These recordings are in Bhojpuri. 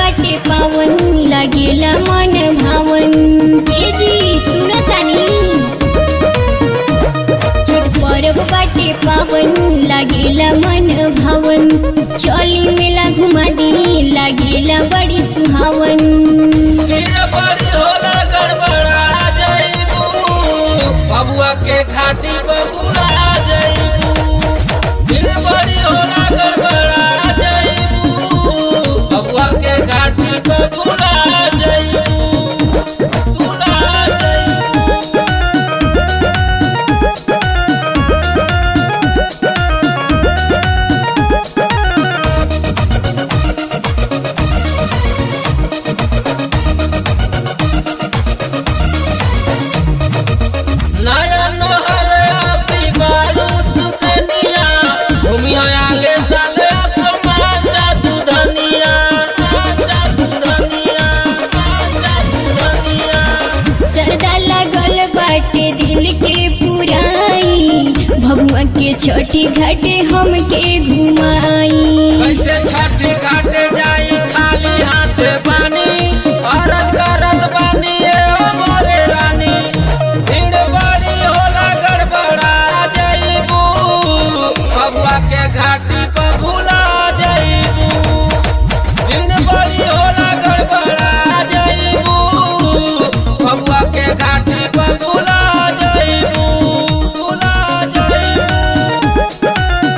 बाटे पावन लागेला मन भावन ए जी सुनतानी छठ पर्व बाटे पावन लागेला मन भावन चली मेला घुमा दी लागेला बड़ी सुहावन भीड़ बड़ी होला गड़बड़ा जइबू बबुआ के घाटी बबुआ जइबू भीड़ बड़ी होला गड़बड़ा जइबू बबुआ के घाटी बबुआ जइबू बुला जइबू नया नहर आपी बारूद कनिया घूमिया आगे साले आसमान जादू धनिया जादू धनिया जादू धनिया सरदा लागल बाटे दिल के पुराई भगवा के छठी घाटे हमके घुमाई कैसे छठी घाटे जाई खाली हाथे पानी अरज करत बानी ए मोरे रानी भीड़ बड़ी होला गड़बड़ा जइबू बबुआ के घाटी पर भूला जइबू भीड़ बड़ी होला गड़बड़ा जइबू बबुआ के घाटी पर भूला जइबू भूला जइबू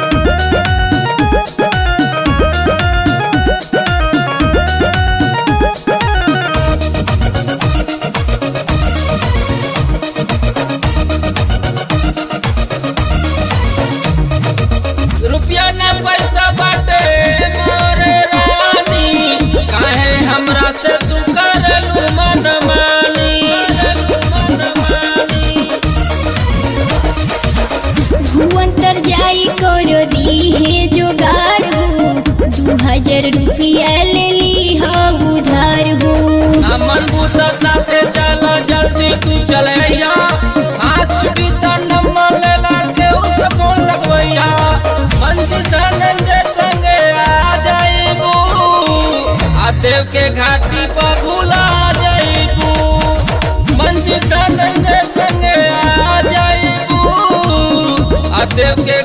रुपया न पैसा बाटे मोरे रानी काहे हमरा से तू करलू मन मानी मन मानी भुवंतर जाई करो दी है जोगाड़ हो दू हजार रुपया ले ली हो उधार हो अमन बूत साथे चल जल्दी तू चलैया हाथ छुटी त नंबर ले ला के उस फोन लगवैया मंजित नंदे संगे आ जाइबू आ देव के घाटी पर भूला जाइबू मंजित नंदे संगे आ जाइबू आ देव के